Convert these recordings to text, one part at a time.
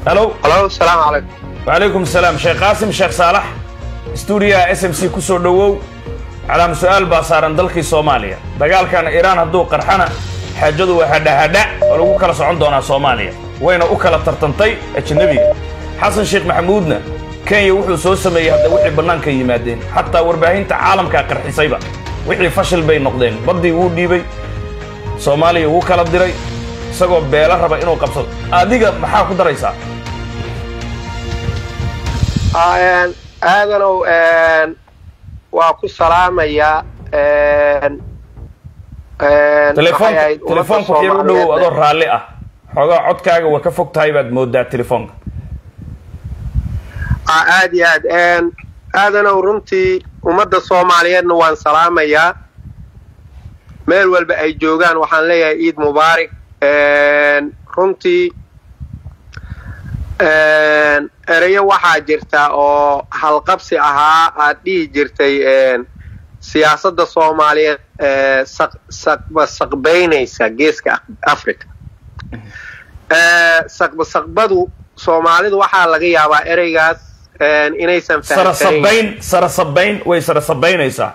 halo halo salaamu calaykum wacalaykum salaam sheekh qaasim sheekh saalax stuudiyaha s m c ku soo dhowow calaam su-aal baa saaran dalkii soomaaliya dagaalkan iiraan hadduu qarxana xaajadu waa hadhahadha oo lagu kala socon doonaa soomaaliya wayna u kala tartantay ajnabiga xasan sheekh maxamuudna kenya wuxuu soo sameeyey hadda wixii bannaanka yimaadeen xataa warbaahinta caalamkaa qarxisayba wixii fashil bay noqdeen baddii wuu dhiibay soomaaliya wuu kala diray isagoo beelo raba inuu qabsado adiga maxaa ku daraysaa aadanow waa ku salaamayaa telefoonka telefoonka yar u dhowow adoo raalli ah xoogaa codkaaga waa ka fog tahay baad moodaa telefoonka aad iyo aad aadanow runtii ummadda soomaaliyeedna waan salaamayaa meel walba ay joogaan waxaan leeyahay ciid mubaarak runtii ereyo waxaa jirta oo halqabsi ahaa aad dhihi jirtay siyaasadda soomaaliyeed saqbasaqbaynaysa geeska africa saqbasaqbadu soomaalidu waxaa laga yaabaa ereygaas inaysan sarasabayn sarasabayn way sarasabaynaysaa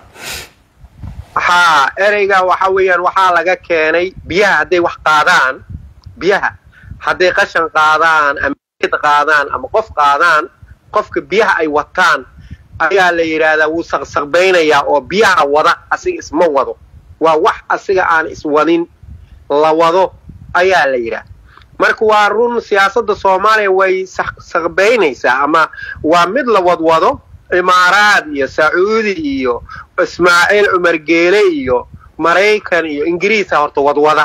haa ereyga waxa weeyaan waxaa laga keenay biyaha hadday wax qaadaan biyaha hadday qashan qaadaan ama qaadaan ama qof qaadaan qofka biyaha ay wataan ayaa la yidhaahdaa wuu saqsaqbaynayaa oo biyaha wada asiga isma wado waa wax asiga aan iswadin la wado ayaa la yidhaha marka waa run siyaasadda soomaaliya way saqbaynaysaa ama waa mid la wadwado imaaraad iyo sacuudi iyo ismaaciil cumar geele iyo maraykan iyo ingiriisa horta wadwada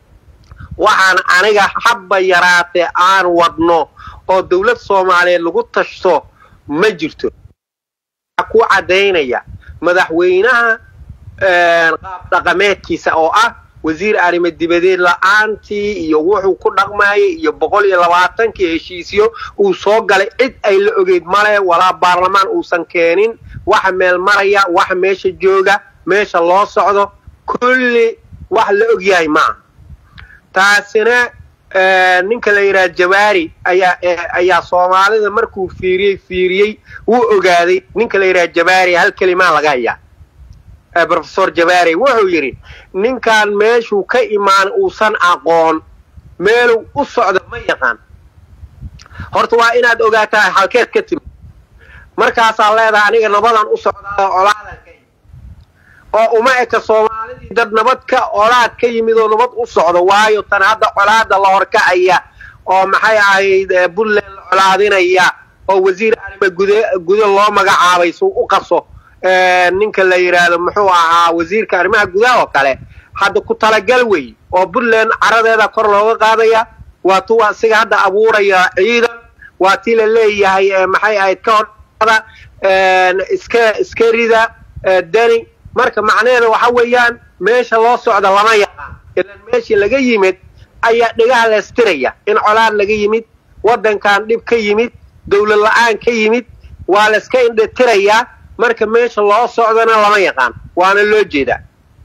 waxaan aniga habba yaraatee aan wadno oo dawlad soomaaliyeed lagu tashto ma jirto ku caddaynaya madaxweynaha qaab dhaqameedkiisa oo ah wasiir arrimo dibadeed la-aantii iyo wuxuu ku dhaqmayay iyo boqol iyo labaatankii heshiisyo uu soo galay cid ay la ogeyd male walaa baarlamaan uusan keenin waxa meel maraya waxa meesha jooga meesha loo socdo kulli wax la ogyahay maaha taasina ninka la yidhaha jawaari ayaa ayaa soomaalida markuu fiiriyey fiiriyey wuu ogaaday ninka la yidhaha jawaari hal kelimaa laga hayaa rofesor jawaari wuxuu yidhi ninkan meeshuu ka imaan uusan aqoon meeluu u socdo ma yaqaan horta waa inaad ogaataa halkeed ka timid markaasaa leedahay aniga nabadan u socdaa colaadan ka yimid oo uma eka soomaalidii dad nabad ka colaad ka yimid oo nabad u socdo waayo tan hadda colaada la horkacaya oo maxay ahayd puntland la colaadinaya oo wasiir arrimo gude gude loo magacaabay suu u qaso ninka la yidhaahdo muxuu ahaa wasiirka arrimaha gudaha oo kale hadda ku talagal wey oo puntland caradeeda kor looga qaadaya waa tuu asiga hadda abuuraya ciidan waa tii la leeyahay maxay ahayd ka horada iska iska rida deni marka macnaheeda waxa weeyaan meesha loo socda lama yaqaan ilan meeshii laga yimid ayaa dhigaha leestiraya in colaad laga yimid waddankan dhib ka yimid dawlad la-aan ka yimid waa layska indhetirayaa marka meesha loo socdana lama yaqaan waana loo jeedaa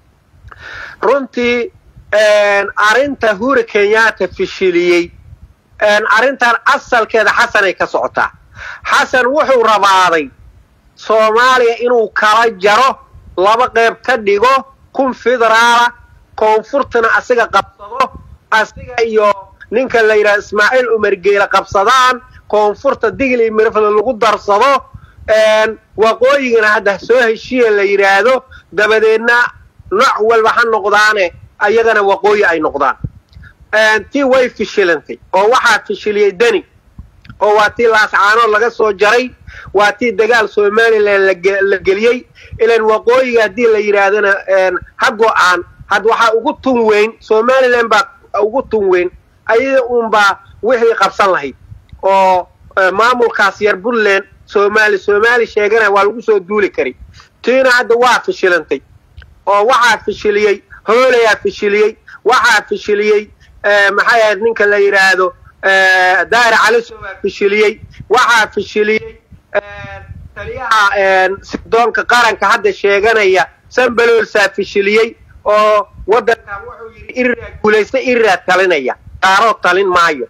runtii arrinta hura kenyaata fishiliyey arrintan asalkeeda xasanay ka socotaa xasan wuxuu rabaaday soomaaliya inuu kala jaro laba qayb ka dhigo kun federaala koonfurtana asiga qabsado asiga iyo ninka la yidhaha ismaaciil cumar geele qabsadaan koonfurta digli mirfle lagu darsado waqooyigana hadda soo heshiya la yidhaahdo dabadeedna nooc walba ha noqdaane ayagana waqooyi ay noqdaan tii way fishilantay oo waxaa fishiliyey deni oo waa tii laascaanood laga soo jaray waa tii dagaal somalilan la geliyey ilan waqooyiga haddii la yidhaahdana ha go-aan had waxaa ugu tun weyn somalilan baa ugu tun weyn ayada uunbaa wixii qabsan lahayd oo maamulkaas yar puntland somaali soomaali sheegana waa lagu soo duuli kari tiina hadda waa fishilantay oo waxaa fishiliyey hoolayaa fishiliyey waxaa fishiliyey maxay ahayd ninka la yidhaahdo daari caliso waa fishiliyey waxaa fishiliyey taliyaha sidoonka qaranka hadda sheeganaya sanbalolsaa fishiliyey oo waddankan wuxuu yidhi iriraa guulaysta iriraa talinaya qaaroo talin maayo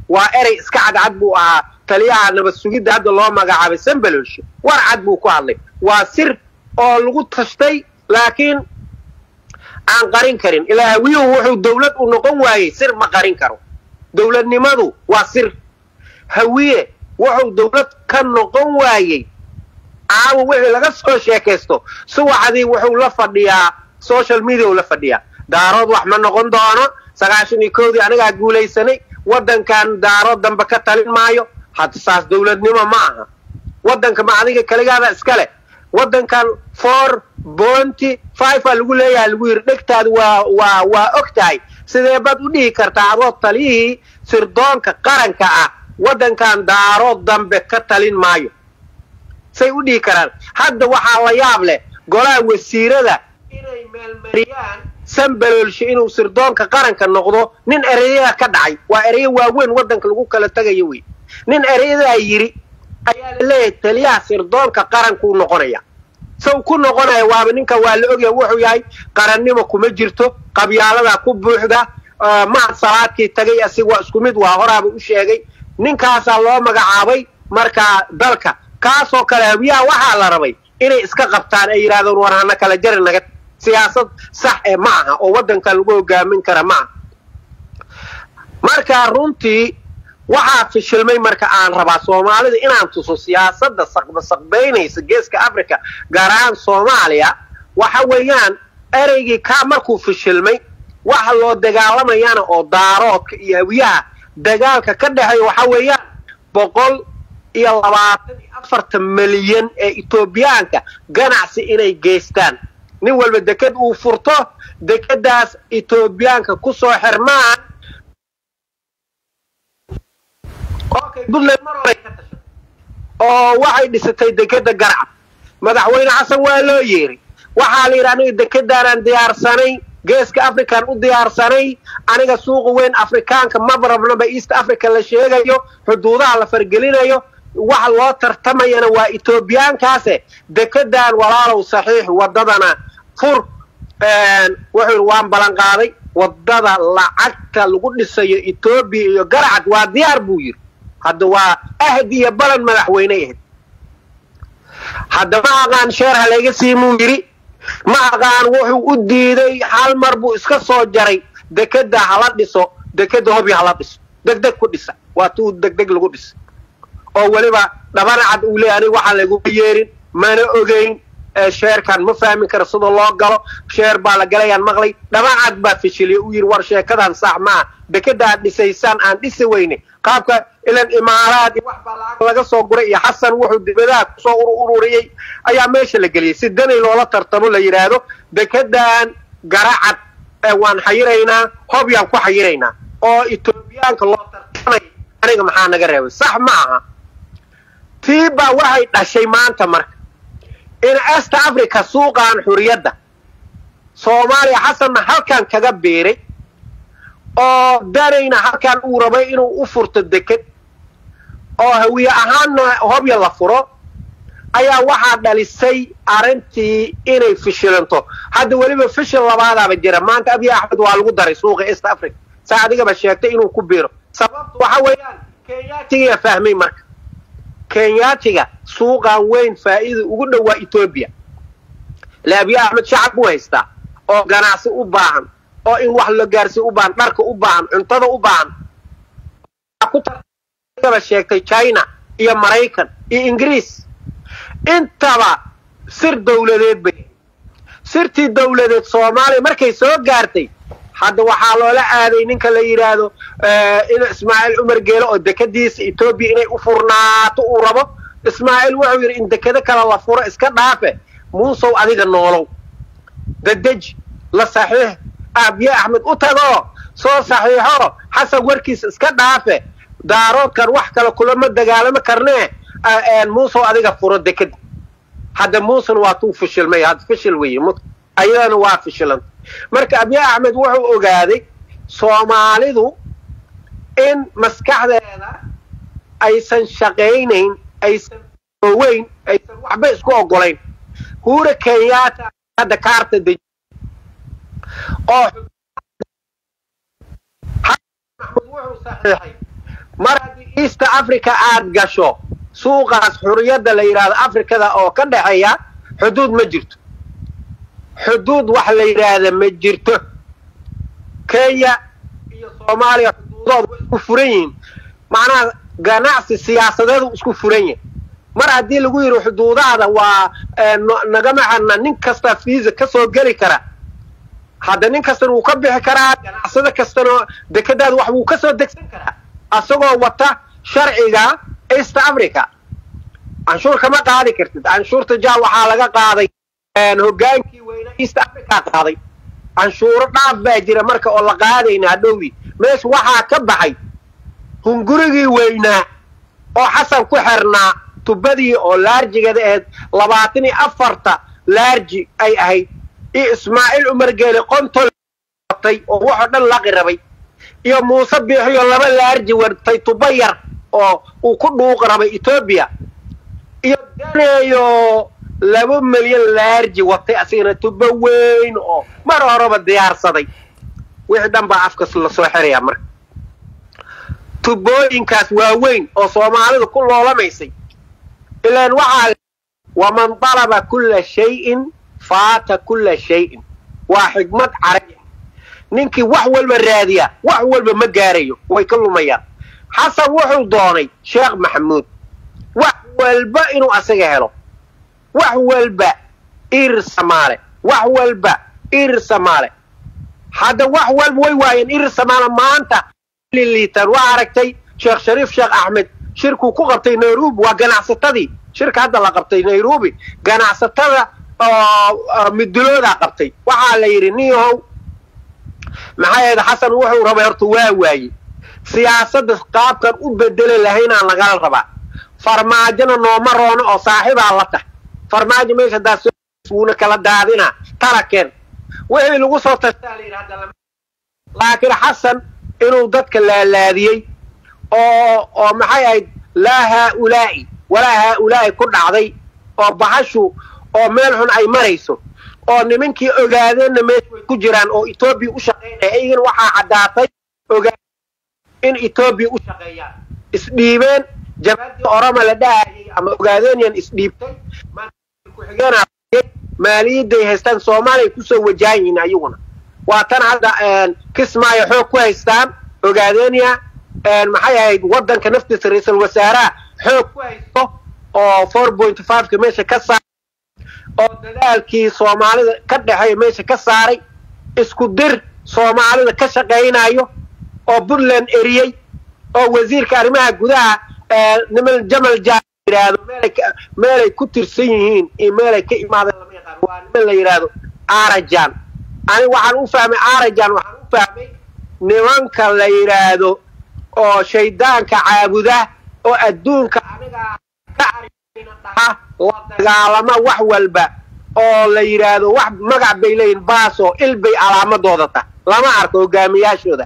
waa erey iska cadcad buu ahaa taliyaha nabad sugidda hadda loo magacaabay sambalosh war cad buu ku hadlay waa sir oo lagu tashtay laakiin aan qarin karin ilaa hawiyuhu wuxuu dawlad u noqon waayey sir ma qarin karo dawladnimadu waa sir hawiye wuxuu dawlad ka noqon waayey caawa wixii laga soo sheekaysto suwaxdii wuxuu la fadhiyaa social media la fadhiyaa daarood wax ma noqon doono sagaashan iyo koodii anigaa guulaysanay waddankan daarood dambe ka talin maayo hadda saas dawladnimo ma aha waddanka ma adiga kaligaada iska leh waddankan four bonty five aa lagu leeyahay lagu yidhi dhegtaadu waa waa waa og tahay sidee baad u dhihi kartaa adoo taliyihii sirdoonka qaranka ah waddankan daarood dambe ka talin maayo say u dhihi karaan hadda waxaa la yaab leh golaha wasiirada inay meelmariyaan sambaloolshe inuu sirdoonka qaranka noqdo nin ereyada ka dhacay waa ereyo waaweyn waddanka lagu kala tagayo wey nin ereyadaa yidhi ayaa la leeyahay taliyaha sirdoonka qarankuu noqonaya saw ku noqonaya waaba ninka waa la ogyahay wuxuu yahay qarannimo kuma jirto qabyaaladaa ku buuxda mahad salaadkii tagay asiga waa isku mid waa horaaba u sheegay ninkaasaa loo magacaabay markaa dalka kaasoo kale hawiyaha waxaa la rabay inay iska qabtaan ay yidhahdeen war hana kala jari naga siyaasad sax ee ma aha oo waddanka lagu hogaamin kara ma aha marka runtii waxaa fishilmay marka aan rabaa soomaalida inaan tuso siyaasadda saqba saqbaynaysa geeska africa gaar ahaan soomaaliya waxa weeyaan ereygii kaa markuu fishilmay waxa loo dagaalamayana oo daaroodka iyo hawiyaha dagaalka ka dhexeeya waxa weeyaan boqol iyo labaatan iyo afartan milyan ee etoobiyaanka ganacsi inay geystaan nin walba deked uu furto dekedaas etoobiyaanka ku soo xirmaan okay puntland mar horay ka tashay oo waxay dhisatay dekeda garcad madaxweyne xasan waa loo yeeray waxaa la yidhi aniga dekedaanaan diyaarsanay geeska african u diyaarsanay aniga suuqa weyn afrikaanka maba rabnaba east africa la sheegayo xuduudaha la fargelinayo waxa loo tartamayana waa etoobiyaankaase dekedan walaalow saxiix waddadana fur wuxuu yidhi waan ballanqaaday waddada lacagta lagu dhisayo etoobiya iyo garacad waa diyaar buu yidhi hadda waa ahd iyo balan madaxweyne ahayd hadda ma aqaan sheer halayga siimuu yidhi ma aqaan wuxuu u diiday hal mar buu iska soo jaray dekeda hala dhiso dekeda hobi hala dhiso degdeg ku dhisa waa tuu degdeg lagu dhisa oo weliba dhabana cad uu leeya aniga waxaan laguma yeerin mana ogeyn sheerkan ma fahmi karo sida loo galo sheer baa la galayaan maqlay dhabacad baa fishiliya u yidhi war sheekadan sax maa dekedaad dhisaysaan aan dhisi weyne qaabka ilan imaaraad iyo wax baa lacag laga soo guray iyo xasan wuxuu dibadaha kusoo ururiyey ayaa meesha la geliyey si danay loola tartamo la yidhaahdo dekedan garacad waan xayiraynaa hobyaan ku xayiraynaa oo etoobiyaanka loo tartamay aniga maxaa naga reebay sax ma aha tii baa waxay dhashay maanta marka in est africa suuqan xuriyadda soomaaliya xasanna halkan kaga biiray oo danayna halkan uu rabay inuu u furto deked oo hawiye ahaanna hobya la furo ayaa waxaa dhalisay arrintii inay fishilanto hadda weliba fishil labaadaaba jira maanta abiy axmed waa lagu daray suuqa east africa saa adigaba sheegtay inuu ku biiro sababtu waxa weeyaan kenyaatigiyaa fahmay marka kenyaatiga suuqan weyn faa'iida ugu dhowaa etoobiya le abiy axmed shacab buu haystaa oo ganacsi u baahan oo in wax la gaarsiy u baahan dharka u baahan cuntada u baahan kutaba sheegtay china iyo maraykan iyo ingiriis intaba sir dawladeed bay sirtii dawladeed soomaaliya markay soo gaartay hadda waxaa loola aaday ninka la yidhaahdo in ismaaciil cumar geelo oo dekadiisa etoobiya inay u furnaato uu rabo ismaaciil wuxuu yidhi in dekado kale la furo iska dhaafe muusow adiga noolow dadeji la saxiix abiye axmed u tagoo soo saxiixo xasan warkiisa iska dhaafe daaroodkan wax kale kulama dagaalamo karnee muusow adiga furo dekada hadda muusan waa tuu fishilmay hadda fishil weeye ayadana waa fishilanta marka abiy axmed wuxuu ogaaday soomaalidu in maskaxdeeda aysan shaqaynayn aysan oweyn aysan waxba isku ogolayn huura kenyaata hadda kaarta deji oo maxmud wuxuu saxiixay mar haddii east africa aad gasho suuqaas xuriyadda la yidhaahdo afrikada oo ka dhexeeya xuduud ma jirto xuduud wax la yidhaahda ma jirto kenya iyo soomaaliya xuduudood way isku furan yihiin macnaha ganacsi siyaasadeedu isku furan yahay mar haddii lagu yidhi xuduudaada waa nagama xirna nin kasta fiisa ka soo geli kara hadda nin kastana wuu ka bixi karaa ganacsado kastana dekadaada wax wuu ka soo degsan karaa asagoo wata sharciga east africa canshuur kama qaadi kartid canshuurta ja waxaa laga qaaday hogaankii weyne east africa qaaday canshuuro dhaaf baa jira marka oo la qaadayna hadhowdii meesha waxaa ka baxay hungurigii weynaa oo xasan ku xirnaa tubadii oo laarjigeeda ahayd labaatan iyo afarta laarji ay ahayd iyo ismaaciil cumar geele qontol watay oo waxoo dhan laqi rabay iyo muuse biixiyo laba laarji wartay tuba yar oo uu ku dhuuq rabay etoobiya iyo daneeyo laba milyan laarji watay asigana tuba weyn oo mar horeba diyaarsaday wixii dhan baa afkas lasoo xirayaa marka tubooyinkaas waaweyn oo soomaalidu ku loolamaysay ilaan waxaa waman dalaba kulla shayin faata kulla shayin waa xigmad carabi ah ninkii wax walba raadiya wax walba ma gaarayo way ka lumayaan xasan wuxuu doonay sheekh maxamuud wax walba inuu asaga helo wax walba irir samaale wax walba irir samaale hadda wax walba way waayeen irir samaale maanta liitaan waa aragtay sheekh shariif sheekh axmed shirkuu ku qabtay nairobi waa ganacsatadii shirka hadda la qabtay nairobi ganacsatada oo miduloodaa qabtay waxaa la yidhi niyahow maxaa yeede xasan wuxuu rabay horta waa waaye siyaasadda qaabkan u bedeli lahaynaan lagala rabaa farmaajona nooma roono oo saaxiibaa la tah farmaajo meesha daas wuuna kala daadinaa tarakeen wixii lagu soo tashtaa la yidhi hadda laakiin xasan inuu dadka laalaadiyey oo oo maxay ahayd laa haaulaa'i walaa haaulaa'i ku dhacday oo bahashu oo meel xun ay marayso oo nimankii ogaadeenna meesha way ku jiraan oo etoobiya u shaqaynaya ayagana waxaa caddaatay ogaa in etoobiya u shaqeeyaan isdhiibeen jabadii oroma la dhahayay ama ogaadeenyan isdhiibtay ku-xigeenayay maaliyadday haystaan soomaaliya kusoo wajahan yihiin ayaguna waa tan hadda kismaayo xoog ku haystaan ogaadeenya maxay ahayd waddanka naftiisa ra-iisul wasaaraha xoog ku haysto oo four point fiveka meesha ka saaray oo dadaalkii soomaalida ka dhexeeya meesha ka saaray isku dir soomaalida ka shaqaynayo oo puntland eriyey oo wasiirka arrimaha gudaha niman jamal ja yidhaahdo meelay meelay ku tirsan yihiin iyo meelay ka imaadeen lama yaqaan waa niman la yidhaahdo arajan aniga waxaan u fahmay arajan waxaan u fahmay nimanka la yidhaahdo oo shaydaanka caabuda oo adduunka anigaa ka arina dhaha la dagaalama wax walba oo la yidhaahdo wax magac bay leeyihin baaso il bay calaamadooda tah lama arko hogaamiyaashooda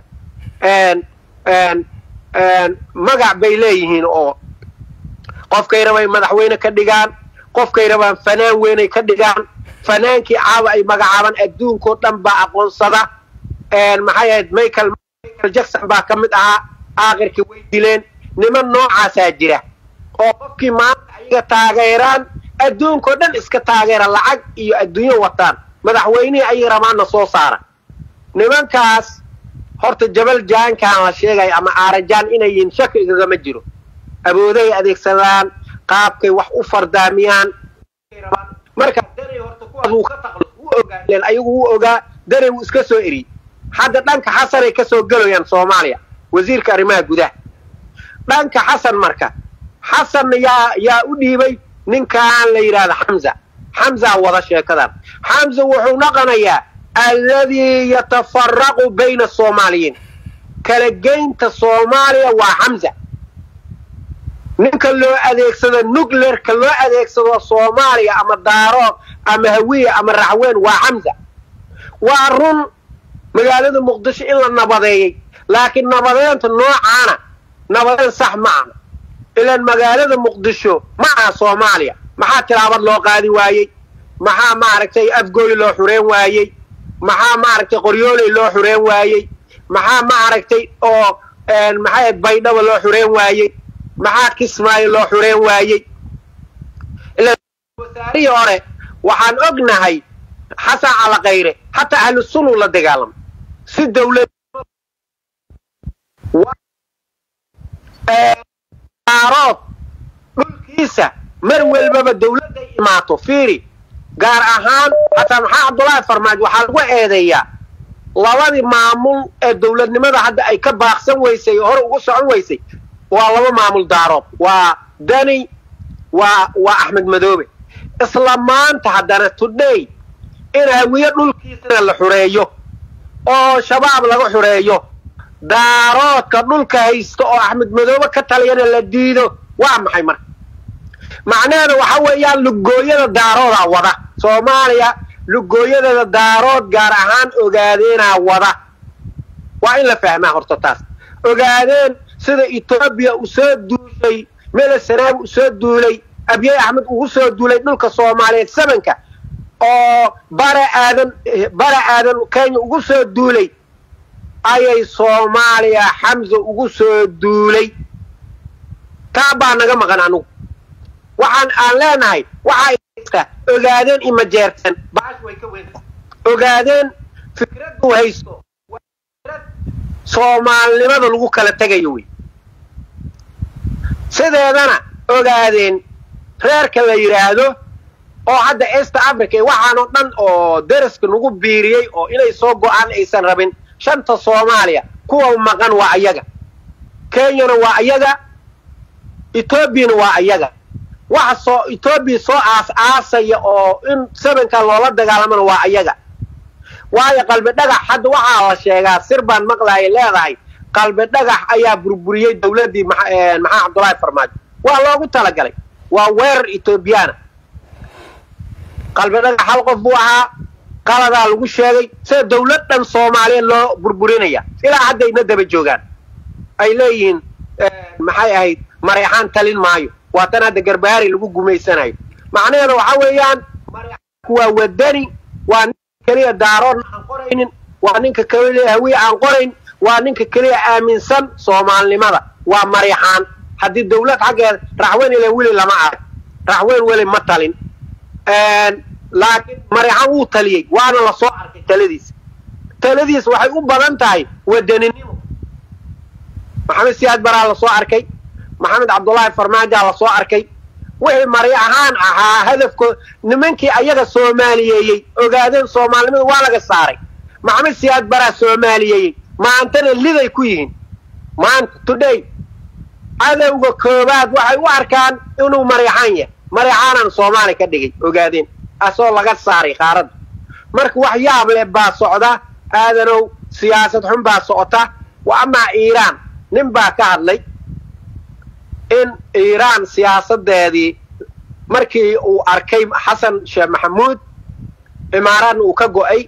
magac bay leeyihiin oo qofkay rabay madaxweyne ka dhigaan qofkay rabaan fanaan weynay ka dhigaan fanaankii caawa ay magacaabaan adduunkao dhan baa aqoonsada maxay ahayd michael michael jackson baa ka mid ahaa aakhirkii way dileen niman noocaasaa jira oo qofkii maanta ayaga taageeraan adduunkao dhan iska taageera lacag iyo adduunyo wataan madaxweynihii ayay rabaanna soo saara nimankaas horta jabal jaankaan la sheegaya ama aarajaan inay yihiin shaki igagama jiro awooday adeegsadaan qaabkay wax u fardaamiyaan marka danay horta kuwaas wuu ka taqlo wuu ogaa ilen ayagu wuu ogaa danay wuu iska soo eriyey hadda dhanka xasanay ka soo gelayaan soomaaliya wasiirka arrimaha gudaha dhanka xasan marka xasanna yaa yaa u dhiibay ninkaan la yidhaahdo xamza xamzaa wada sheekadan xamza wuxuu naqanayaa alladii yatafaraqu bayna asoomaaliyiin kala geynta soomaaliya waa xamza ninka loo adeegsado nuclearka loo adeegsado soomaaliya ama daaro ama hawiya ama raxweyn waa xamza waa run magaalada muqdisho in la nabadeeyey laakiin nabadeynta noocaana nabadeyn sax ma aha ilaan magaalada muqdisho ma aha soomaaliya maxaa tilaabad loo qaadi waayey maxaa maaragtay afgooy loo xureen waayey maxaa maaragtay qoryooley loo xureen waayey maxaa maaragtay oo maxay baydhaba loo xureen waayey maxaa kismaayo loo xureen waayey wasaarihii hore waxaan ognahay xasan calakayre hataa ahlu sunu la dagaalamay si dawlad aarood dhulkiisa mar walbaba dawladday imaato fiiri gaar ahaan xataa maxaa cabdullaahi farmaajo waxaa lagu eedeeyaa labadii maamul ee dawladnimada hadda ay ka baaqsan weysay oo hore ugu socon weysay waa laba maamul daarood waa dani waa waa axmed madoobe isla maanta haddana today in hawiye dhulkiisana la xureeyo oo shabaab laga xureeyo daaroodka dhulka haysta oo axmed madoobe ka taliyana la diido waa maxay marka macnaheedu waxa weeyaan lugooyada daaroodaa wada soomaaliya lugooyadeeda daarood gaar ahaan ogaadeenaa wada waa in la fahmaa horta taas ogaadeen sida etoobiya u soo duushay mele sanaab u soo duulay abyey axmed ugu soo duulay dhulka soomaaliyeed sabanka oo bara aadan bara aadan kenya ugu soo duulay ayay soomaaliya xamsa ugu soo duulay taa baa naga maqan anugu waxaan aan leenahay waxaa ogaadeen ima jeerteen baash way ka weynta ogaadeen fikraddu haysto fikrad soomaalinimada lagu kala tegayo wey sideedana ogaadeen reerka la yidhaahdo oo hadda east africa waxaanoo dhan oo daraska nagu biiriyey oo inay soo go-aan aysan rabin shanta soomaaliya kuwa maqan waa ayaga kenyana waa ayaga etoobiyana waa ayaga waxa soo etoobiya soo aas aasaya oo in sabanka loola dagaalamana waa ayaga waayo qalbi dhagax hadda waxaa la sheegaa sir baan maqlaayay leedahay qalbi dhagax ayaa burburiyey dawladdii maxaa cabdullaahi farmaajo waa loogu talagalay waa weerar etoobiyaana qalbi dhagax hal qof buu ahaa qaladaa lagu sheegay sida dawlad dhan soomaaliya loo burburinaya ilaa haddayna daba joogaan ay leeyihiin maxay ahayd mareexaan talin maayo waa tan hadda garbaari lagu gumaysanayo macnaheeda waxa weeyaan mareexaanku waa wadani waa ninka keliya daaroodna aan qoraynin waa ninka keliya hawiye aan qorayn waa ninka keliya aaminsan soomaalinimada waa mareexaan haddii dawlad xaggeeda raxweyn ile weli lama arag raxweyn weli ma talin laakiin mareexaan wuu taliyey waana la soo arkay taladiisa taladiisa waxay u badan tahay wadaninimo maxamed siyaad baraa la soo arkay maxamed cabdullaahi farmaajaa la soo arkay wixii mari ahaan ahaa hadafkood nimankii ayaga soomaaliyeeyey ogaadeen soomaalinimada waa laga saaray maxamed siyaad baraa soomaaliyeeyey maantana liday ku yihiin maanta today cadowga koobaad waxay u arkaan inuu mareexaan yahay mareexaanaan soomaali ka dhigay ogaadeen asoo laga saaray qaaradda marka wax yaab leh baa socda aadanow siyaasad xun baa socota wa amaa iiraan nin baa ka hadlay in iiraan siyaasadeedii markii uu arkay xasan sheekh maxamuud imaaraadna uu ka go'ay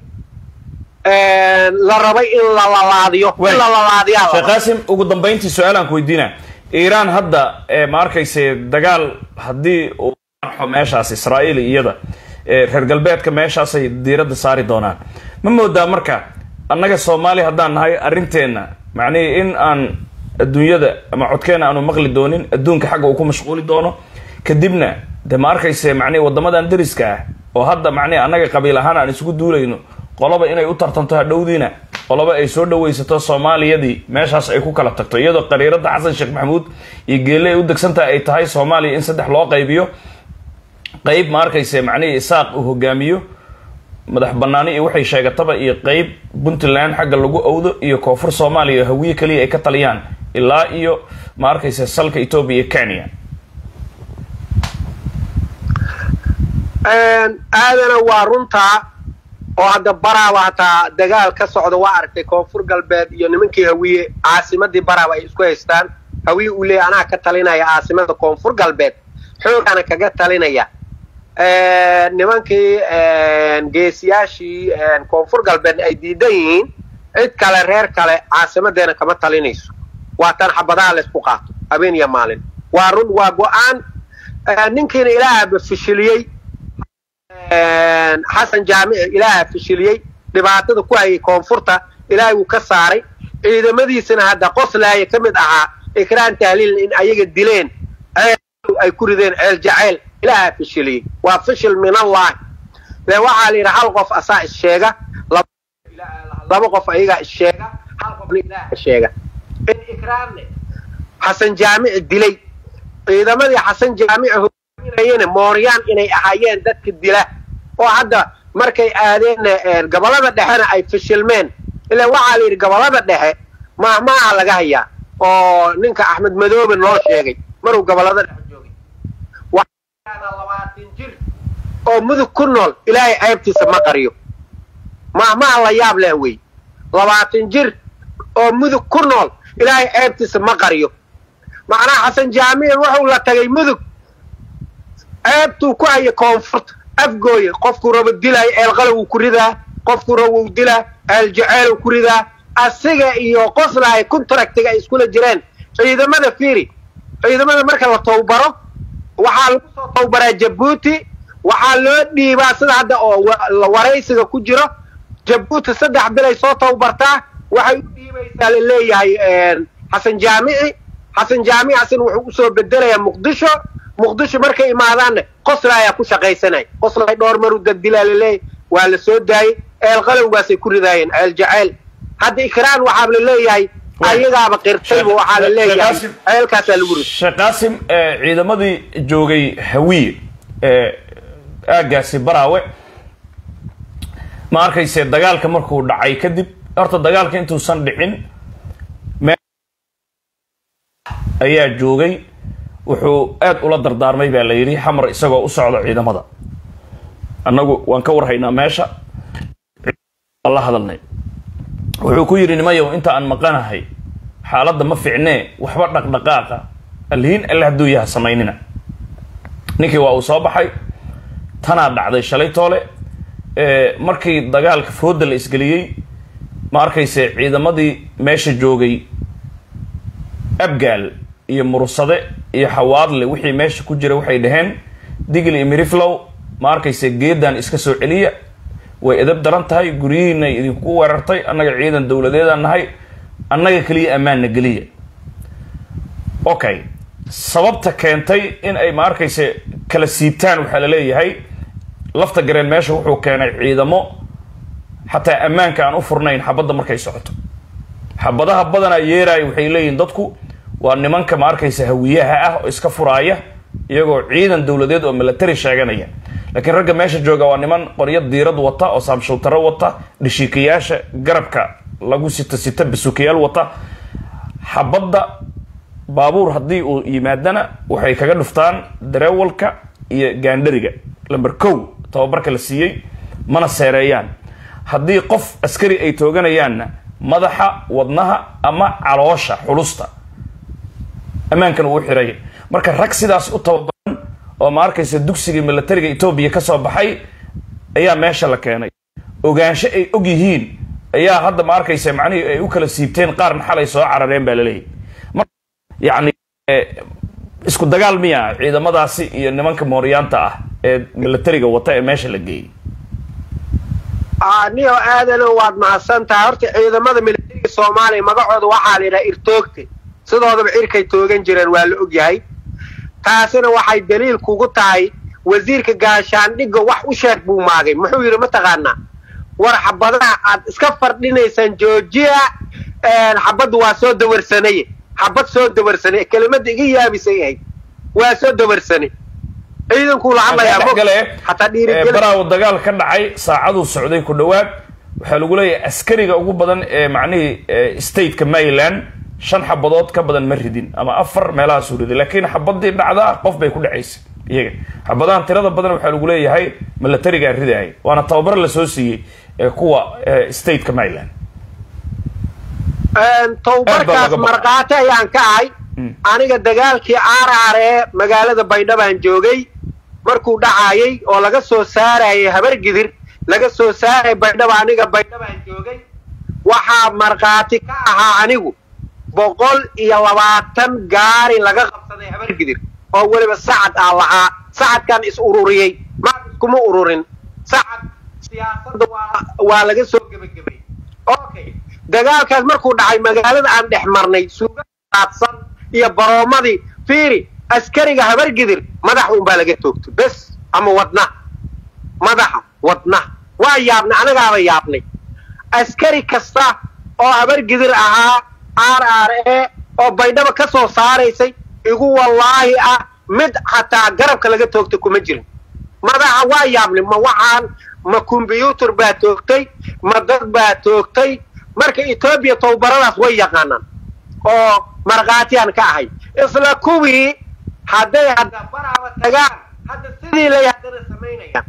la rabay in la lalaadiyo in la lalaadiyaa sheekh qaasim ugu dambayntii su-aalaan ku weydiina iiraan hadda ma arkayse dagaal haddii uu arxo meeshaas israa'iil iyada reer galbeedka meeshaasay diiradda saari doonaan ma moodaa marka annaga soomaaliya haddaan nahay arrinteenna macnihii in aan adduunyada ama codkeena aanu maqli doonin adduunka xagga uu ku mashquuli doono kadibna de ma arkayse macnihi waddamadan dariska ah oo hadda macnihi annaga qabiil ahaan aan isugu duulayno qoloba inay u tartanto hadhowdiina qoloba ay soo dhawaysato soomaaliyadii meeshaas ay ku kala tagto iyadoo qariirada xasan sheekh maxamuud iyo geelle ay u degsantaha ay tahay soomaaliya in saddex loo qaybiyo qayb ma arkayse macnihii isaaq uu hogaamiyo madax banaani iyo waxay sheegataba iyo qayb puntland xagga lagu owdo iyo koonfur soomaaliya hawiye keliya ay ka taliyaan ilaa iyo ma arkayse salka etoobiya iyo kenya aadana waa runtaa oo hadda baraaba hataa dagaal ka socda waa aragtay koonfur galbeed iyo nimankii hawiye caasimadii baraaba ay isku haystaan hawiye uu leeya anaa ka talinaya caasimada koonfur galbeed xoogaana kaga talinaya nimankii geesiyaashii koonfur galbeed ay diidan yihiin cid kale reer kale caasimadeena kama talinayso waa tan xabadaha laysku qaato habeen iyo maalin waa run waa go-aan ninkiina ilaahaba fishiliyey xasan jaamici ilaaha fishiliyey dhibaatada ku hayay koonfurta ilaahay wuu ka saaray ciidamadiisana hadda qoslaaya ka mid ahaa ikraan tahliil in ayaga dileen ceel ay ku rideen ceel jacayl ilaahaa fishiliyey waa fishil min allahi de waxaa la yidhi hal qof asaa issheega laba qof ayagaa issheega hal qofna ilaaha sheega in ikraanne xasan jaamici dilay ciidamadii xasan jaamici hogaaminayana mooryaan inay ahaayeen dadka dila oo hadda markay aadeen gobollada dhexena ay fishilmeen ilaa waxaa la yidhi gobollada dhexe mahmaaha laga hayaa oo ninka axmed madoobe loo sheegay maruu gobollada dhexe joogay waxaa labaatan jir oo mudug ku nool ilaahay ceybtiisa ma qariyo mahmaha la yaab leh wey labaatan jir oo mudug ku nool ilaahay ceebtiisa ma qariyo macnaha xasan jaamici wuxuu la tagay mudug ceebtuu ku haya koonfurta afgooye qofkuu rabo dilaayo eelqalow uu ku ridaa qofkuu rabo uu dilaa eeljaceyl ku ridaa asiga iyo qoslahay contractiga ay iskula jireen ciidamada fiiri ciidamada marka la towbaro waxaa lagu soo towbaraa jabuuti waxaa loo dhiibaa sida hadda oo waraysiga ku jiro jabuuti saddex bilay soo towbartaa waxay u dhiibaysaa la leeyahay xasan jaamici xasan jaamici asina wuxuu usoo bedelayaa muqdisho muqdisho markay imaadaanna qosla ayaa ku shaqaysanaya qoslay dhowr maru dadilaa laleeyahy waa la soo daayey eelqalowgaasay ku ridaayeen ceel jaceyl hadda ikraan waxaa la leeyahay ayagaaba qirtayba waxaa la leeyahay ceelkaasaa lagu riday sheekh qaasim ciidamadii joogay hawiye aagaasi baraawe ma arkayse dagaalka markuu dhacay kadib horta dagaalka intuusan dhicin ayaa joogay wuxuu aad ula dardaarmay baa la yidhi xamar isagoo u socda ciidamada annagu waan ka warhaynaa meesha la hadalnay wuxuu ku yidhi nimayow inta aan maqanahay xaaladda ma ficnee waxba dhaqdhaqaaqa allihiin alle hadduu yaha samaynina ninkii waa uu soo baxay tanaa dhacday shalay toole markii dagaalka fooda la isgeliyey ma arkayse ciidamadii meesha joogay abgaal iyo mursade iyo xawaadle wixii meesha ku jira waxay dhaheen digl iyo miriflow ma arkayse geedan iska soo celiya way edab daran tahay guryihiinay idinku weerartay annaga ciidan dowladeedaan nahay annaga keliya ammaanna geliya okay sababta keentay in ay ma arkayse kala siibtaan waxaa la leeyahay lafta gareen meesha wuxuu keenay ciidamo xataa ammaanka aan u furnayn xabadda markay socoto xabadaha badanaa yeeraaya waxay leeyihin dadku waa nimanka ma arkaysa hawiyaha ah oo iska furaaya iyagoo ciidan dowladeed oo milatary sheeganaya laakiin ragga meesha jooga waa niman qoryo diirad wata oo saamshultaro wata dhishiikayaasha garabka lagu sita sita basukayaal wata xabadda baabuur haddii uu yimaadana waxay kaga dhuftaan dareewalka iyo gaandhariga lamber kow tababarka la siiyey mana seereeyaan haddii qof askari ay tooganayaanna madaxa wadnaha ama caloosha xulusta ammaankan uu xiray marka rag sidaas u tababaran oo ma arkaysa dugsiga milatariga etoobiya ka soo baxay ayaa meesha la keenay ogaansho ay og yihiin ayaa hadda ma arkaysa macnihii ay u kala siibteen qaarna xalay soo carareen baa laleeyahy mar yani isku dagaal miya ciidamadaasi iyo nimanka mooryaanta ah ee milatariga wata ee meesha la geeyey niyo aadano waad mahadsan tahay horta ciidamada milatariga soomaaliya magacooda waxaa la yidhaha irtoogte sidoodaba cirkay toogan jireen waa la og yahay taasina waxay daliil kugu tahay wasiirka gaashaandhigga wax u sheeg buu maagay muxuu yidhi mataqaanaa war xabadaha aad iska fardhinaysaan joojiya xabaddu waa soo dawarsanaye xabad soo dawarsane kelimada iga yaabisay ahayd waa soo dawarsane ciidankuu la hadlayaa hataa dhiirigelin baraawo dagaal ka dhacay saacaduu socday ku dhowaad waxaa lagu leeyahay askariga ugu badan ee macnihii stateka maryland shan xabadood ka badan ma ridin ama afar meelahaasuu riday laakiin xabadii dhacdaa qof bay ku dhacaysay iyaga xabadahan tirada badan waxaa lagu leeyahay milatarigaa ridaaya waana tababar lasoo siiyey ee kuwa stateka maryland towbarkaas markhaati ayaan ka ahay aniga dagaalkii aaraar ee magaalada baydhabaan joogay markuu dhacaayay oo laga soo saarayay habargidir laga soo saaraya baydhaba aniga baydhabaan joogay waxaa markhaati ka ahaa anigu boqol iyo labaatan gaari laga qabsaday habargidir oo weliba sacad aa lahaa sacadkan is ururiyey ma iskuma ururin sacad siyaasadda waa waa laga soo gebagabay okay dagaalkaas markuu dhacay magaalada aan dhex marnay suuga qaadsan iyo baroomadii fiiri askariga habargidir madax unbaa laga toogto bes ama wadna madaxa wadna waa yaabnay anagaaba yaabnay askari kasta oo habargidir ahaa r r e oo baydhaba ka soo saaraysay igu wallaahi ah mid xataa garabka laga toogtay kuma jirin madaxa waa yaabnay ma waxaan ma kombyuutar baa toogtay ma dad baa toogtay marka etoobiya towbaradaas way yaqaanaan oo markhaatiyaan ka ahay isla kuwii hadday hadda baraaba tagaan hadda sidii lay haddana samaynayaan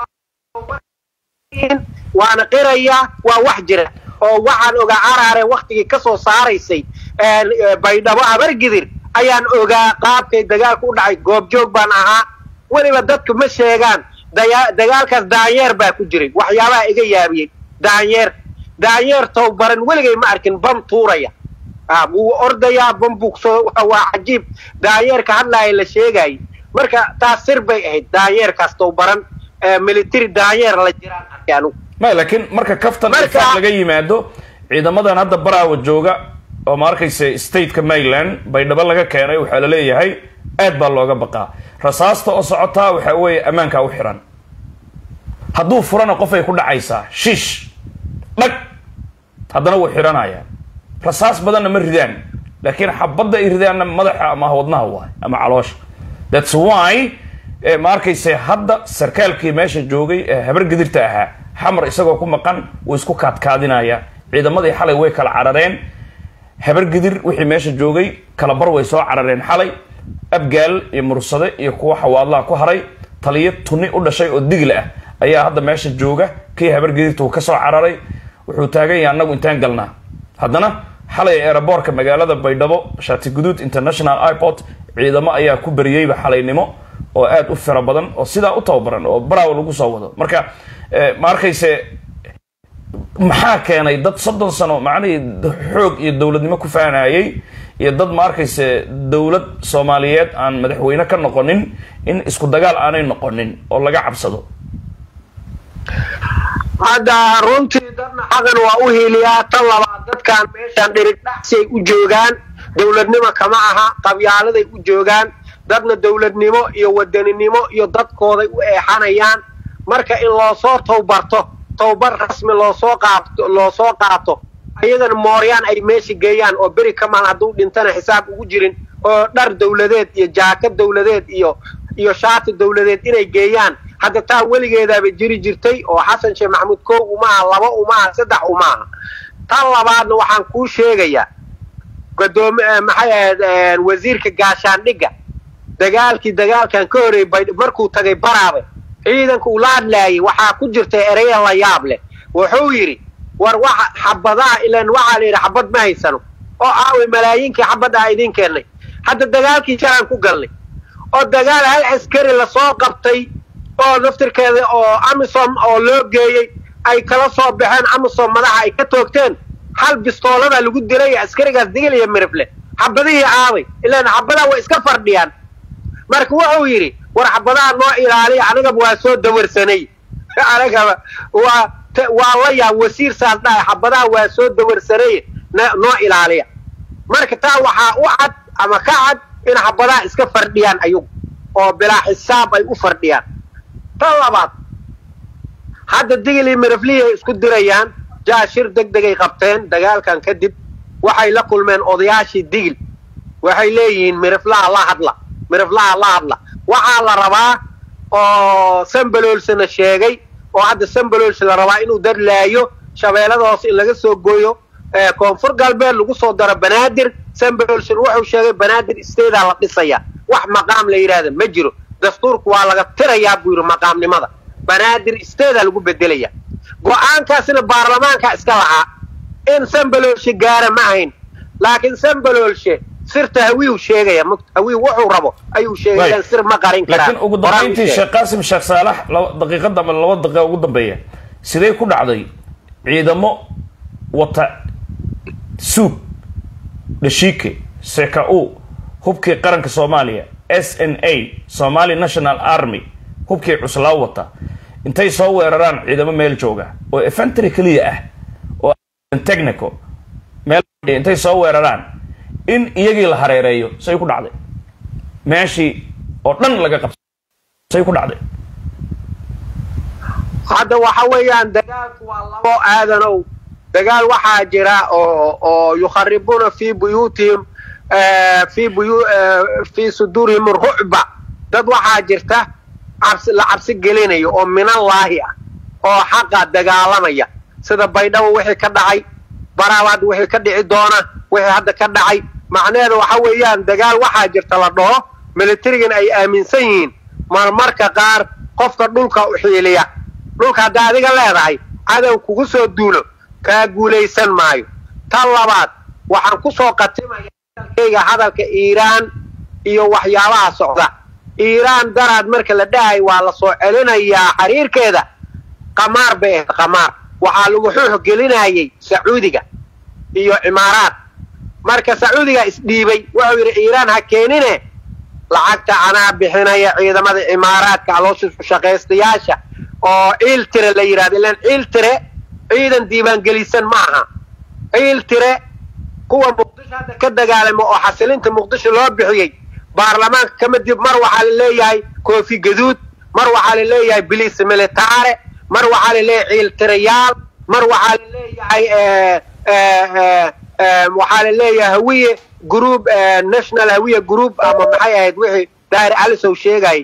waana qirayaa waa wax jira oo waxaan ogaa caraare waktigii ka soo saaraysay baydhabo habargidir ayaan ogaa qaabkay dagaalku u dhacay goobjoog baan ahaa weliba dadku ma sheegaan dagaalkaas daanyeer baa ku jiray waxyaabaha iga yaabiyey daanyeer daanyeer towbaran weligay ma arkin bam tuuraya wuu ordayaa bam bugsoo waa cajiib daanyeerka hadlaaya la sheegayay marka taas sir bay ahayd daanyeerkaas towbaran military daanyeer la jiraan arkay anugu may laakiin marka kaftan ifaaq laga yimaado ciidamadan hadda baraawa jooga oo ma arkaysa stateka maryland baydhabo laga keenay waxaa la leeyahay aad baa looga baqaa rasaasta oo socotaa waxaa weeye ammaankaa u xiran hadduu furana qofay ku dhacaysaa shiish dhag haddana wuu xidhanayaa rasaas badanna ma ridaan laakiin xabadda ay ridaanna madaxa ama wadnaha waay ama caloosha thats why ma arkayse hadda sarkaalkii meesha joogay ee habargedirta ahaa xamar isagoo ku maqan wuu isku kaadkaadinaya ciidamadii xalay way kala carareen habargedir wixii meesha joogay kala bar way soo carareen xalay abgaal iyo mursade iyo kuwa xawaadlaha ku haray taliyo tuni u dhashay oo digla ah ayaa hadda meesha jooga kii habargedirta uu kasoo cararay wuxuu taagan yahay annagu intaan galnaa haddana xalay eeraboorka magaalada baydhabo shaati guduud international airport ciidamo ayaa ku beriyeyba xalaynimo oo aad u fira badan oo sidaa u tababaran oo baraawa lagu soo wado marka ma arkayse maxaa keenay dad soddon sano macnihii xoog iyo dowladnimo ku faanayay iyo dad ma arkayse dowlad soomaaliyeed aan madaxweyne ka noqonin in isku dagaal aanay noqonin oo laga cabsado hadda runtii dadna xaqan waa u hiiliyaa tan labaad dadkan meeshaan dhirigdhaxsi ay u joogaan dowladnimo kama aha qabyaaladay u joogaan dadna dowladnimo iyo wadaninimo iyo dadkooday u eexanayaan marka in loosoo towbarto towbar rasmi loosoo qaato loosoo qaato ayagana mooryaan ay meesha geeyaan oo beri kamaan hadduu dhintana xisaab ugu jirin oo dhar dowladeed iyo jaakad dowladeed iyo iyo shaati dowladeed inay geeyaan hadda taa weligeedaaba jiri jirtay oo xasan sheekh maxamuud kow umaaha laba umaaha saddex umaaha tan labaadna waxaan kuu sheegayaa gadoomi maxay ahayd wasiirka gaashaandhigga dagaalkii dagaalkan ka horreeyey bay markuu tagay baraabe ciidanka uu la hadlaayay waxaa ku jirta ereya la yaab leh wuxuu yidhi war waxa xabadaha ilan waxaa la yidhi xabad ma haysano oo aaway malaayiinkii xabad ah idiin keennay hadda dagaalkii shalaan ku galnay oo dagaal hal askari lasoo qabtay oo naftirkeeda oo amisom oo loo geeyey ay kala soo baxeen amisom madaxa ay ka toogteen hal bistoolada lagu dilay askarigaas digil iyo mirifle xabadihii aaday ilaan xabadaha way iska fardhiyaan marka wuxuu yidhi war xabadaha noo ilaaliya anagaba waa soo dawarsanay anagaba waa waa la yaab wasiir saas dhahay xabadaha waa soo dawarsanay noo ilaaliya marka taa waxaa u cad ama ka cad in xabadaha iska fardhiyaan ayagu oo bilaa xisaab ay u fardhiyaan tan labaad hadda digil iyo miriflihii ay isku dirayaan jaashir deg degay qabteen dagaalkan kadib waxay la kulmeen odayaashii digil waxay leeyihiin miriflaha la hadla miriflaha la hadla waxaa la rabaa oo sambaloolsana sheegay oo hadda sambaloolsa la rabaa inuu dadlaayo shabeellada hoose in laga soo gooyo koonfur galbeed lagu soo daro banaadir sambaloolsan wuxuu sheegay banaadir isteedaa la dhisaya wax maqaam la yidhaahda ma jiro dastuurku waa laga tirayaa buu yidhi maqaamnimada banaadir isteedaa lagu bedelaya go-aankaasna baarlamaanka iska lahaa in sambaloolshe gaara ma ahayn laakiin sambaloolshe sirta hawiiw sheegaya hawiiw wuxuu rabo ayuu sheegaya sir ma qarin laakiin ugu dambayntii sheekh qaasim sheekh saalax daqiiqada ama laba daqiiqa ugu dambeeya sidee ku dhacday ciidamo wata suug dhashiike seka-u hubkii qaranka soomaaliya s n a somali national army hubkii cuslaa wata intay soo weeraraan ciidamo meel jooga oo efentry keliya ah oo technico meel intay soo weeraraan in iyagii la hareereeyo say ku dhacday meeshii oo dhan laga qabsa say ku dhacday hadda waxa weeyaan dagaalku waa labo aadanow dagaal waxaa jira oo oo yukharibuuna fi buyuutihim fi buyu fi suduurihim rucba dad waxaa jirta cabsi la cabsi gelinayo oo minallaahi ah oo xaqa dagaalamaya sida baydhabo wixii ka dhacay baraabaad wixii ka dhici doona wixii hadda ka dhacay macnaheeda waxa weeyaan dagaal waxaa jirta la dhaho militarigan ay aaminsan yihiin marmarka qaar qofka dhulka u xiiliya dhulka haddaa adiga leedahay cadow kugu soo duulo kaa guulaysan maayo tan labaad waxaan ku soo qatimaya hadalkayga hadalka iiraan iyo waxyaabaha socda iiraan daraad marka la dhahay waa la soo celinayaa xiriirkeeda qamaar bay ahayd qamaar waxaa lagu xuux gelinayay sacuudiga iyo cimaaraad marka sacuudiga isdhiibay wuxuu yidhi iiraan ha keenine lacagta anaa bixinaya ciidamada cimaaraadka aloosha shaqaystayaasha oo ciiltire la yidhahdo ilaan ciiltire ciidan diiwaangelisan ma aha ciiltire kuwa muqdisho hadda ka dagaalama oo xasilinta muqdisho loo bixiyey baarlamaanka kama dib mar waxaa la leeyahay koofi gaduud mar waxaa la leeyahay biliis militaare mar waxaa la leeyahay ciiltirayaal mar waxaa la leeyahay waxaa la leeyahay hawiye group national hawiye group ama maxay ahayd wixii daahir alisow sheegay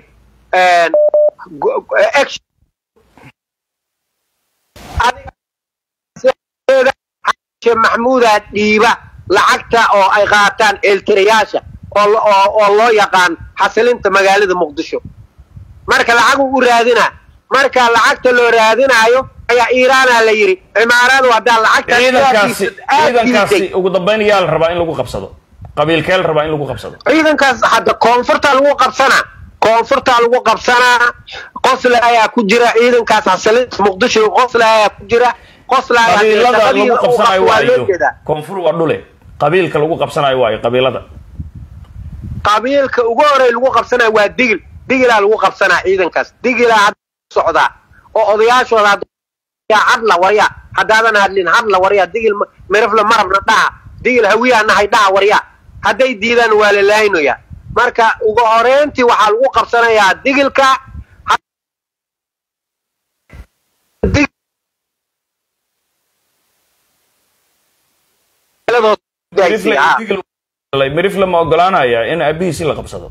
maxmuuda dhiiba lacagta oo ay qaataan ciiltirayaasha oo loo yaqaan xasilinta magaalada muqdisho marka lacaguu u raadinaa marka lacagta loo raadinaayo ayaa iiraana la yidhi cimaaradu haddaa lacagta ciidankaasi ciidankaasi ugu dambayn yaa la rabaa in lagu qabsado qabiilkee la rabaa in lagu qabsado ciidankaas hadda koonfurta lagu qabsanaa koonfurta lagu qabsanaa qosle ayaa ku jira ciidankaas xasilinta muqdisho qosle ayaa ku jira qosle ayaa qabiilada lagu qabsanayo waa waayo loo jeedaa koonfur waa dhule qabiilka lagu qabsanayo waayo qabiilada qabiilka ugu horey lagu qabsanaya waa digil digilaa lagu qabsanaa ciidankaas digilaa hadda socdaa oo odayaashooda hadda yaa hadla warya haddaadan hadlin hadla warya digil mirifle marabna dhaha digil hawiyaa nahay dhaha warya hadday diidaan waa la laaynoya marka ugu horeyntii waxaa lagu qabsanayaa digilka mirifle ma ogolaanaya in aabihiisi la qabsado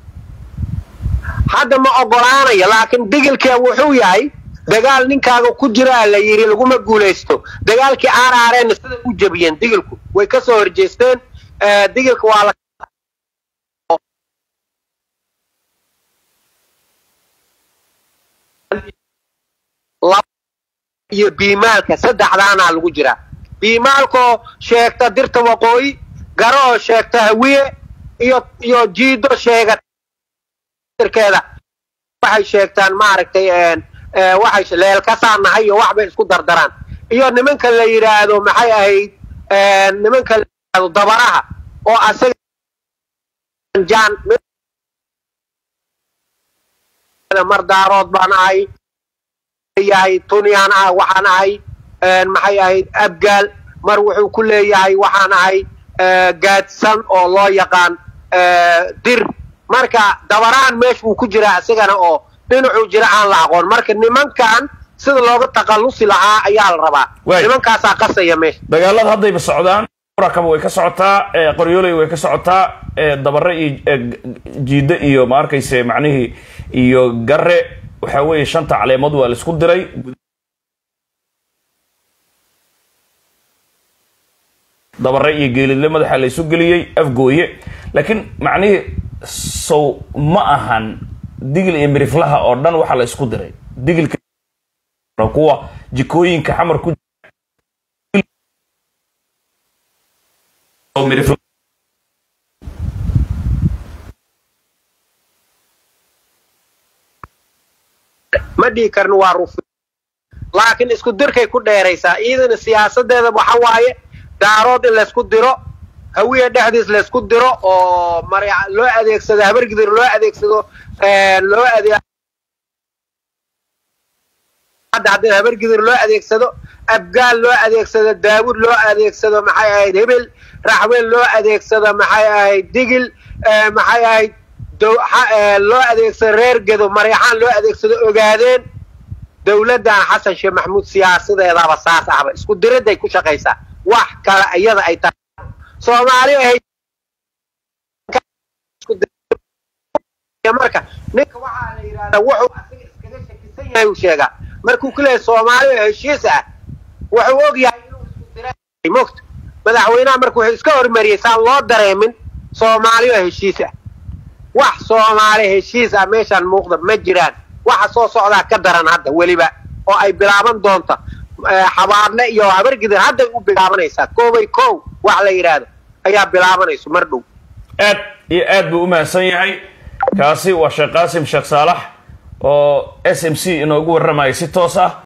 hadda ma ogolaanaya laakiin digilka wuxuu yahay dagaal ninkaaga ku jiraa la yidhi laguma guulaysto dagaalkii aaraareenna sida u jebiyeen digilku way ka soo horjeesteen digilka waa la iyo biimaalka saddexdaanaa lagu jiraa biimaalkoo sheegta dirta waqooyi garo oo sheegta hawiye iyo iyo jiido sheega keeda waxay sheegtaan maaragtay waxay leelkasaa nahay iyo waxbay isku dardaraan iyo nimanka la yidhaahdo maxay ahayd nimanka la yidhaahdo dabaraha oo asaga jaan mar daarood baan ahay yahay tunyaan ah waxaan ahay maxay ahayd abgaal mar wuxuu ku leeyahay waxaan ahay gaadsan oo loo yaqaan dir marka dabaraan meesha uu ku jiraa isagana oo dhinacuu jira aan la aqoon marka nimankan sida looga takhallusi lahaa ayaa la rabaa Waay. nimankaasaa qasaya meesha dagaalada haddayba socdaan rakaba way ka socotaa ee qoryooley way ka socotaa ee dabare iyo ee g- jiide iyo ma arkayse macnihii iyo gare waxa weeye shanta caleemood waa la isku diray dabare iyo geelidle madaxa la isu geliyey afgooye laakiin macnihii sow ma ahan digil iyo miriflaha oo dhan waxaa la isku diray digilka kuwa jikooyinka xamar ku oo mirifla ma dhihi karno waa rufi laakiin isku dirkay ku dheeraysaa iyadana siyaasadeeda waxa waaye daarood in laysku diro hawiya dhexdiis laysku diro oo mar loo adeegsado habargidir loo adeegsado loo adeeg hadda haddii habargidir loo adeegsado abgaal loo adeegsado daawud loo adeegsado maxay ahayd hebel raxween loo adeegsado maxay ahayd digil maxay ahayd loo adeegsado reer gedo mareexaan loo adeegsado ogaadeen dowladdan xasan sheekh maxamuud siyaasadeedaba saas ahba isku diradday ku shaqaysaa wax kale iyada ay tahay soomaali ahayd marka ninka waxaa la yidhahdaa wuxuu asiga iskaga shakisan yahay uu sheegaa markuu ku leeyahay soomaali oo heshiis ah wuxuu og yahay inuu isku diray mogta madaxweynaha marka wuxuu iska hormariyey saan loo dareemin soomaali oo heshiis ah wax soomaali heshiis ah meeshaan muuqda ma jiraan waxa soo socdaa ka daran hadda weliba oo ay bilaaban doonta xabaadle iyo habargidir hadday u bilaabanaysaa koobay kow wax la yidhaahdo ayaa bilaabanayso mar dhow aad iyo aad buu u mahadsan yahay kaasi waa sheekh qaasim sheekh saalax oo s m c inoogu warramayay si toos ah